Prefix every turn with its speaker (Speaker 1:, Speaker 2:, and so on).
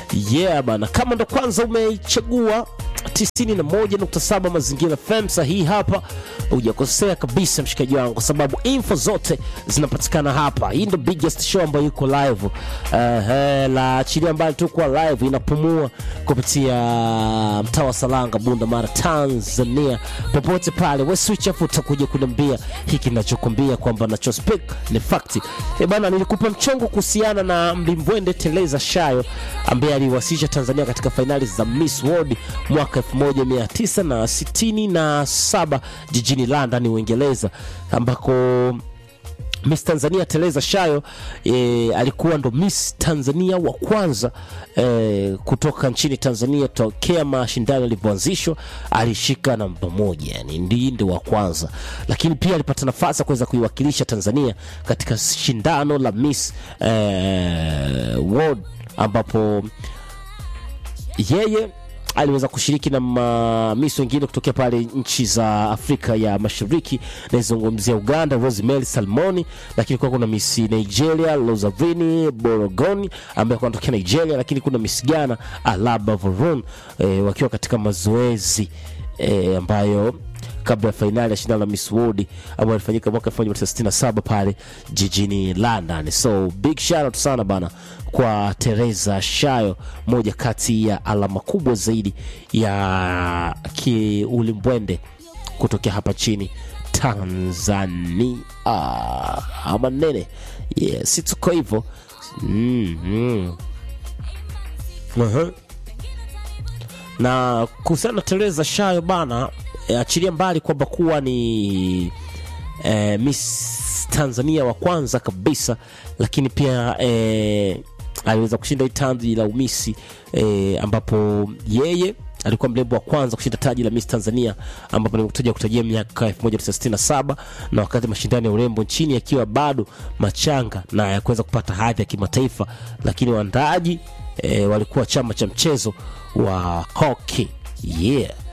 Speaker 1: yeah bana kama ndo kwanza umeichagua 91.7 mazingira fm sahihi hapa hujakosea kabisa mshikaji wangu kwa sababu info zote zinapatikana hapa hii ndo biggest show ambayo iko live uh, la chili ambayo tukuwa live inapumua kupitia mtaa wa salanga bunda mara tanzania popote pale we switch afu utakuja kuniambia hiki nachokwambia kwamba nacho speak ni fakti e bana nilikupa mchongo kuhusiana na mlimbwende teleza shayo ambaye aliwasilisha tanzania katika fainali za miss world mwaka 1967 jijini london uingereza ambako Miss Tanzania Teresa Shayo e, alikuwa ndo Miss Tanzania wa kwanza e, kutoka nchini Tanzania tokea mashindano yalivyoanzishwa, alishika namba moja, yani ndiye ndo wa kwanza, lakini pia alipata nafasi ya kuweza kuiwakilisha Tanzania katika shindano la Miss e, World ambapo yeye aliweza kushiriki na mamis wengine kutokea pale nchi za Afrika ya Mashariki. Naizungumzia Uganda, Rosemary Salmoni, lakini kuwa kuna miss Nigeria Lozavini Borogoni ambaye anatokea Nigeria, lakini kuna miss Ghana Alaba Vorun e, wakiwa katika mazoezi e, ambayo kabla ya fainali ya shindano la Miss World ambayo ilifanyika mwaka 1967 pale jijini London. So big shout out sana bana kwa Teresa Shayo, moja kati ya alama kubwa zaidi ya kiulimbwende kutokea hapa chini Tanzania. Ama nene yeah, si tuko hivyo mm, mm. uh-huh. na kuhusiana na Teresa Shayo bana e, achilia mbali kwamba kuwa ni e, Miss Tanzania wa kwanza kabisa, lakini pia e, aliweza kushinda hii taji la umisi e, ambapo yeye alikuwa mrembo wa kwanza kushinda taji la Miss Tanzania ambapo nimekuja kutajia miaka 1967 na wakati mashindano ya urembo nchini yakiwa bado machanga na yakuweza kupata hadhi ya kimataifa, lakini waandaaji e, walikuwa chama cha mchezo wa hockey yeah